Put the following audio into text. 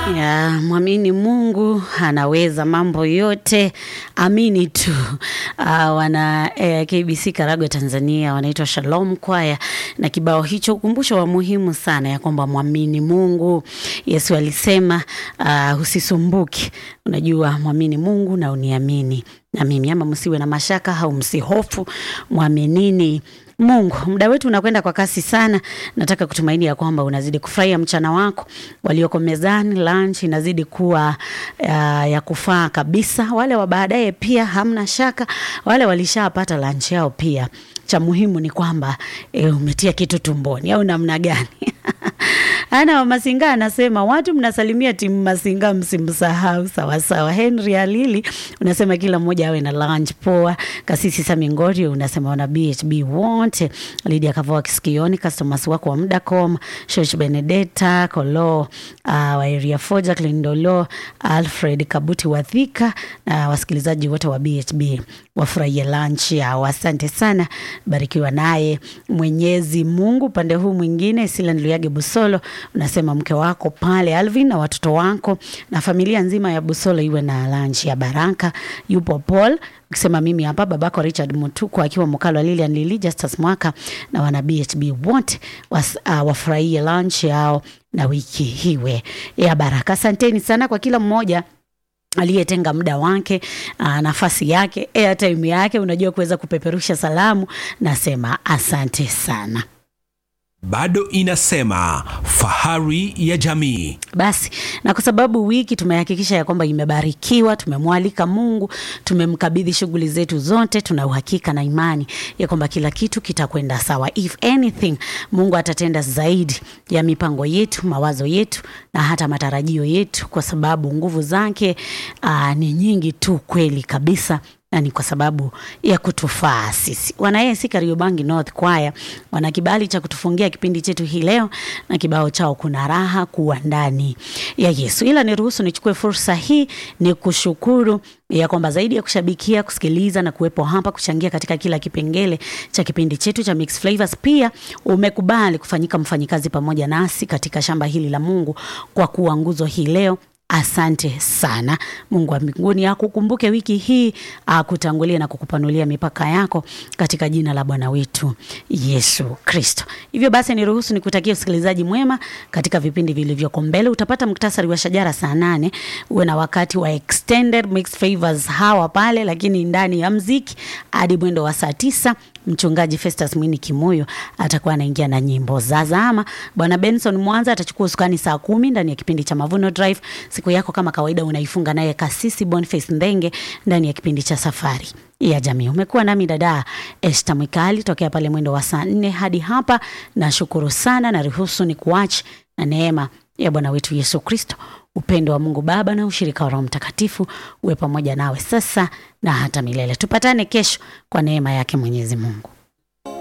Ya, mwamini Mungu anaweza mambo yote, amini tu. Uh, wana eh, KBC Karagwe Tanzania wanaitwa Shalom Kwaya na kibao hicho ukumbusho wa muhimu sana ya kwamba mwamini Mungu. Yesu alisema uh, usisumbuke, unajua mwamini Mungu na uniamini na mimi, ama msiwe na mashaka au msihofu, mwaminini Mungu. Muda wetu unakwenda kwa kasi sana. Nataka kutumaini ya kwamba unazidi kufurahia mchana wako, walioko mezani, lunch inazidi kuwa uh, ya kufaa kabisa. Wale wa baadaye pia hamna shaka, wale walishapata lunch yao pia. Cha muhimu ni kwamba e, umetia kitu tumboni au namna gani? Ana wa Masinga anasema watu mnasalimia timu Masinga, msimsahau. Sawasawa. Henry Alili unasema kila mmoja awe na lunch poa. Kasisi Sami Ngori unasema wana BHB wote. Lydia Kavoa Kisikioni, customers wako wa Mudacom, Shosh Benedetta Kolo, uh, wa area Foja Klindolo, Alfred Kabuti Wathika na uh, wasikilizaji wote wa BHB wafurahie lunch yao. Asante sana, barikiwa naye Mwenyezi Mungu. Upande huu mwingine Silan Luyage Busolo unasema mke wako pale Alvin na watoto wako na familia nzima ya Busolo iwe na lunch ya baraka. Yupo Paul ukisema mimi hapa babako Richard Mutuku akiwa Mkalo Lilian Lili Justus Mwaka na wana BHB wote was, uh, wafurahie lunch yao na wiki hiwe ya baraka. Asanteni sana kwa kila mmoja aliyetenga muda wake aa, nafasi yake airtime yake, unajua kuweza kupeperusha salamu. Nasema asante sana. bado inasema fahari ya jamii. Basi na kwa sababu wiki tumehakikisha ya kwamba imebarikiwa, tumemwalika Mungu, tumemkabidhi shughuli zetu zote, tuna uhakika na imani ya kwamba kila kitu kitakwenda sawa. If anything, Mungu atatenda zaidi ya mipango yetu, mawazo yetu na hata matarajio yetu, kwa sababu nguvu zake aa, ni nyingi tu kweli kabisa na ni kwa sababu ya kutufaa sisi. Wana AIC Kariobangi North Choir wana kibali cha kutufungia kipindi chetu hii leo na kibao chao kuna raha kuwa ndani ya Yesu. Ila niruhusu nichukue fursa hii ni kushukuru ya kwamba zaidi ya kushabikia, kusikiliza na kuwepo hapa kuchangia katika kila kipengele cha kipindi chetu cha Mix Flavors, pia umekubali kufanyika mfanyikazi pamoja nasi katika shamba hili la Mungu kwa kuwa nguzo hii leo. Asante sana. Mungu wa mbinguni akukumbuke wiki hii, akutangulie na kukupanulia mipaka yako katika jina la Bwana wetu Yesu Kristo. Hivyo basi, niruhusu nikutakia usikilizaji mwema katika vipindi vilivyoko mbele. Utapata muktasari wa shajara saa nane. Uwe na wakati wa extended mixed favors hawa pale, lakini ndani ya mziki hadi mwendo wa saa tisa. Mchungaji Festus Mwini Kimoyo atakuwa anaingia na nyimbo za zama. Bwana Benson Mwanza atachukua usukani saa kumi ndani ya kipindi cha Mavuno Drive. Siku yako kama kawaida unaifunga naye Kasisi Boniface Ndenge ndani ya kipindi cha Safari ya Jamii. Umekuwa nami dada Esther Mwikali tokea pale mwendo wa saa nne hadi hapa. Nashukuru sana na ruhusu ni kuache na neema ya Bwana wetu Yesu Kristo, upendo wa Mungu Baba na ushirika wa Roho Mtakatifu uwe pamoja nawe sasa na hata milele. Tupatane kesho kwa neema yake Mwenyezi Mungu.